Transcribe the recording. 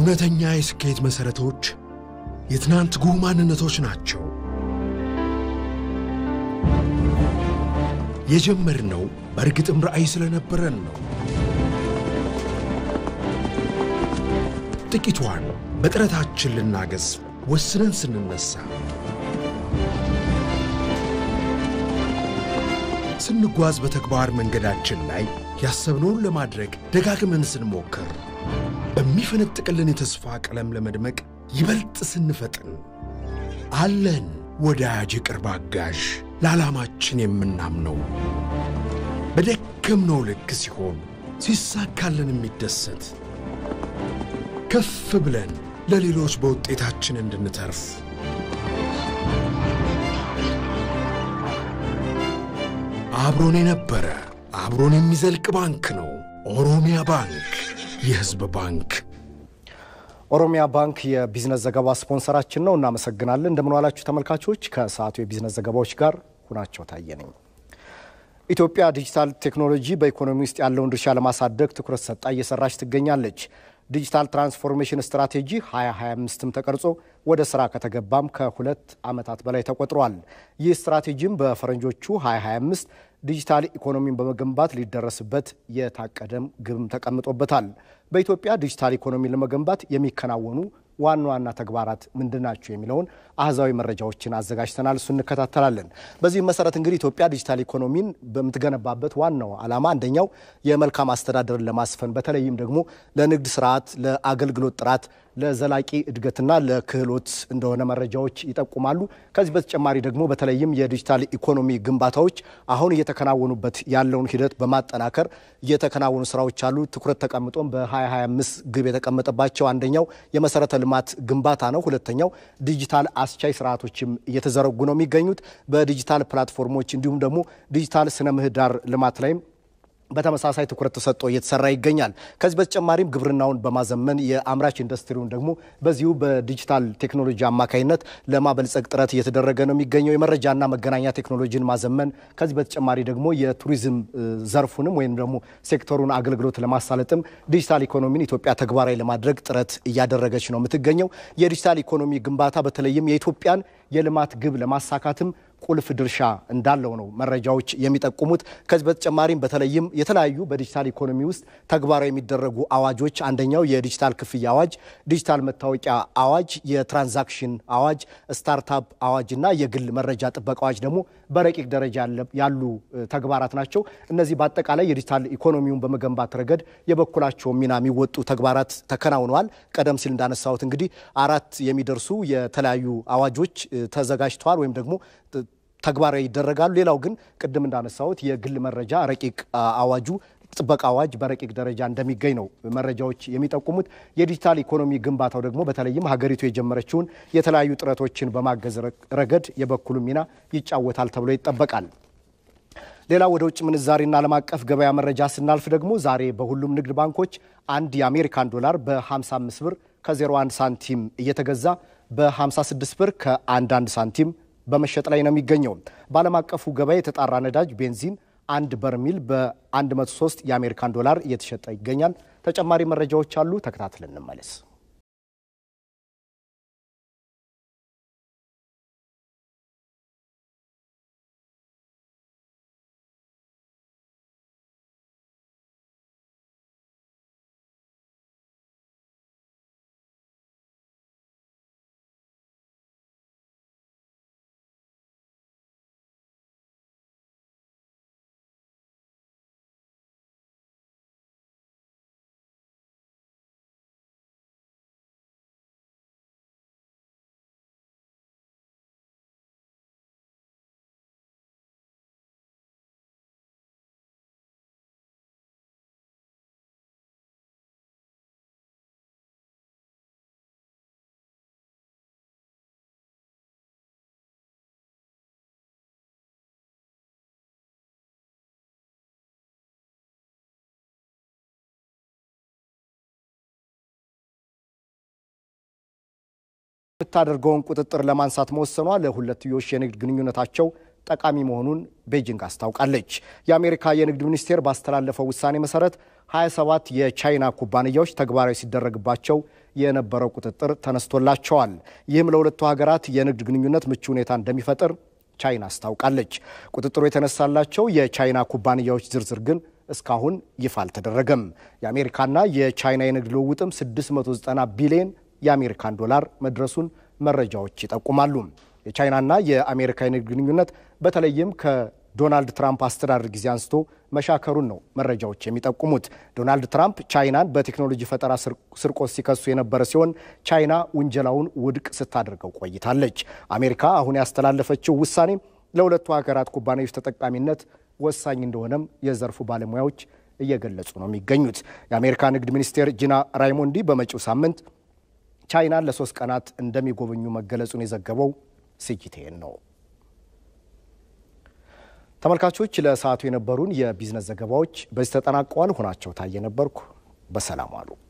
እውነተኛ የስኬት መሠረቶች የትናንት ጉህ ማንነቶች ናቸው። የጀመርነው በእርግጥም ራዕይ ስለነበረን ነው። ጥቂቷን በጥረታችን ልናገዝ ወስነን ስንነሳ፣ ስንጓዝ በተግባር መንገዳችን ላይ ያሰብነውን ለማድረግ ደጋግመን ስንሞክር፣ በሚፈነጥቅልን የተስፋ ቀለም ለመድመቅ ይበልጥ ስንፈጥን፣ አለን ወዳጅ የቅርብ አጋዥ ለዓላማችን የምናምነው በደከምነው ልክ ሲሆን ሲሳካልን የሚደሰት ከፍ ብለን ለሌሎች በውጤታችን እንድንተርፍ አብሮን የነበረ አብሮን የሚዘልቅ ባንክ ነው። ኦሮሚያ ባንክ፣ የሕዝብ ባንክ። ኦሮሚያ ባንክ የቢዝነስ ዘገባ ስፖንሰራችን ነው። እናመሰግናለን። እንደምን ዋላችሁ ተመልካቾች። ከሰዓቱ የቢዝነስ ዘገባዎች ጋር ሁናቸው ታየ ነኝ። ኢትዮጵያ ዲጂታል ቴክኖሎጂ በኢኮኖሚ ውስጥ ያለውን ድርሻ ለማሳደግ ትኩረት ሰጣ እየሰራች ትገኛለች። ዲጂታል ትራንስፎርሜሽን ስትራቴጂ 2025ም ተቀርጾ ወደ ስራ ከተገባም ከሁለት ዓመታት በላይ ተቆጥሯል። ይህ ስትራቴጂም በፈረንጆቹ 2025 ዲጂታል ኢኮኖሚን በመገንባት ሊደረስበት የታቀደም ግብም ተቀምጦበታል። በኢትዮጵያ ዲጂታል ኢኮኖሚን ለመገንባት የሚከናወኑ ዋና ዋና ተግባራት ምንድን ናቸው የሚለውን አህዛዊ መረጃዎችን አዘጋጅተናል። እሱ እንከታተላለን። በዚህ መሰረት እንግዲህ ኢትዮጵያ ዲጂታል ኢኮኖሚን በምትገነባበት ዋናው ዓላማ አንደኛው የመልካም አስተዳደርን ለማስፈን በተለይም ደግሞ ለንግድ ስርዓት፣ ለአገልግሎት ጥራት፣ ለዘላቂ እድገትና ለክህሎት እንደሆነ መረጃዎች ይጠቁማሉ። ከዚህ በተጨማሪ ደግሞ በተለይም የዲጂታል ኢኮኖሚ ግንባታዎች አሁን እየተከናወኑበት ያለውን ሂደት በማጠናከር እየተከናወኑ ስራዎች አሉ። ትኩረት ተቀምጦም በ2025 ግብ የተቀመጠባቸው አንደኛው የመሰረተ ልማት ግንባታ ነው። ሁለተኛው ዲጂታል አስቻይ ስርዓቶችም እየተዘረጉ ነው የሚገኙት በዲጂታል ፕላትፎርሞች እንዲሁም ደግሞ ዲጂታል ስነ ምህዳር ልማት ላይም በተመሳሳይ ትኩረት ተሰጥቶ እየተሰራ ይገኛል። ከዚህ በተጨማሪም ግብርናውን በማዘመን የአምራች ኢንዱስትሪውን ደግሞ በዚሁ በዲጂታል ቴክኖሎጂ አማካኝነት ለማበልጸግ ጥረት እየተደረገ ነው የሚገኘው። የመረጃና መገናኛ ቴክኖሎጂን ማዘመን፣ ከዚህ በተጨማሪ ደግሞ የቱሪዝም ዘርፉንም ወይም ደግሞ ሴክተሩን አገልግሎት ለማሳለጥም ዲጂታል ኢኮኖሚን ኢትዮጵያ ተግባራዊ ለማድረግ ጥረት እያደረገች ነው የምትገኘው። የዲጂታል ኢኮኖሚ ግንባታ በተለይም የኢትዮጵያን የልማት ግብ ለማሳካትም ቁልፍ ድርሻ እንዳለው ነው መረጃዎች የሚጠቁሙት። ከዚህ በተጨማሪም በተለይም የተለያዩ በዲጂታል ኢኮኖሚ ውስጥ ተግባራዊ የሚደረጉ አዋጆች አንደኛው የዲጂታል ክፍያ አዋጅ፣ ዲጂታል መታወቂያ አዋጅ፣ የትራንዛክሽን አዋጅ፣ ስታርታፕ አዋጅ እና የግል መረጃ ጥበቃ አዋጅ ደግሞ በረቂቅ ደረጃ ያሉ ተግባራት ናቸው። እነዚህ በአጠቃላይ የዲጂታል ኢኮኖሚውን በመገንባት ረገድ የበኩላቸው ሚና የሚወጡ ተግባራት ተከናውነዋል። ቀደም ሲል እንዳነሳሁት እንግዲህ አራት የሚደርሱ የተለያዩ አዋጆች ተዘጋጅተዋል ወይም ደግሞ ተግባራዊ ይደረጋሉ። ሌላው ግን ቅድም እንዳነሳሁት የግል መረጃ ረቂቅ አዋጁ ጥበቃ አዋጅ በረቂቅ ደረጃ እንደሚገኝ ነው መረጃዎች የሚጠቁሙት። የዲጂታል ኢኮኖሚ ግንባታው ደግሞ በተለይም ሀገሪቱ የጀመረችውን የተለያዩ ጥረቶችን በማገዝ ረገድ የበኩሉ ሚና ይጫወታል ተብሎ ይጠበቃል። ሌላው ወደ ውጭ ምንዛሪና ዓለም አቀፍ ገበያ መረጃ ስናልፍ ደግሞ ዛሬ በሁሉም ንግድ ባንኮች አንድ የአሜሪካን ዶላር በ55 ብር ከ01 ሳንቲም እየተገዛ በ56 ብር ከ11 ሳንቲም በመሸጥ ላይ ነው የሚገኘው። በዓለም አቀፉ ገበያ የተጣራ ነዳጅ ቤንዚን አንድ በርሚል በ103 የአሜሪካን ዶላር እየተሸጠ ይገኛል። ተጨማሪ መረጃዎች አሉ፣ ተከታትለን እንመለስ። የምታደርገውን ቁጥጥር ለማንሳት መወሰኗ ለሁለትዮሽ የንግድ ግንኙነታቸው ጠቃሚ መሆኑን ቤጂንግ አስታውቃለች። የአሜሪካ የንግድ ሚኒስቴር ባስተላለፈው ውሳኔ መሰረት 27 የቻይና ኩባንያዎች ተግባራዊ ሲደረግባቸው የነበረው ቁጥጥር ተነስቶላቸዋል። ይህም ለሁለቱ ሀገራት የንግድ ግንኙነት ምቹ ሁኔታ እንደሚፈጥር ቻይና አስታውቃለች። ቁጥጥሩ የተነሳላቸው የቻይና ኩባንያዎች ዝርዝር ግን እስካሁን ይፋ አልተደረገም። የአሜሪካና የቻይና የንግድ ልውውጥም 690 ቢሊዮን የአሜሪካን ዶላር መድረሱን መረጃዎች ይጠቁማሉ። የቻይናና የአሜሪካ የንግድ ግንኙነት በተለይም ከዶናልድ ትራምፕ አስተዳደር ጊዜ አንስቶ መሻከሩን ነው መረጃዎች የሚጠቁሙት። ዶናልድ ትራምፕ ቻይናን በቴክኖሎጂ ፈጠራ ስርቆት ሲከሱ የነበረ ሲሆን ቻይና ውንጀላውን ውድቅ ስታደርገው ቆይታለች። አሜሪካ አሁን ያስተላለፈችው ውሳኔ ለሁለቱ ሀገራት ኩባንያዎች ተጠቃሚነት ወሳኝ እንደሆነም የዘርፉ ባለሙያዎች እየገለጹ ነው የሚገኙት። የአሜሪካ ንግድ ሚኒስቴር ጂና ራይሞንዲ በመጪው ሳምንት ቻይናን ለሶስት ቀናት እንደሚጎበኙ መገለጹን የዘገበው ሲጂቲኤን ነው። ተመልካቾች ለሰዓቱ የነበሩን የቢዝነስ ዘገባዎች በዚህ ተጠናቀዋል። ሆናቸው ታየ ነበርኩ። በሰላም ዋሉ።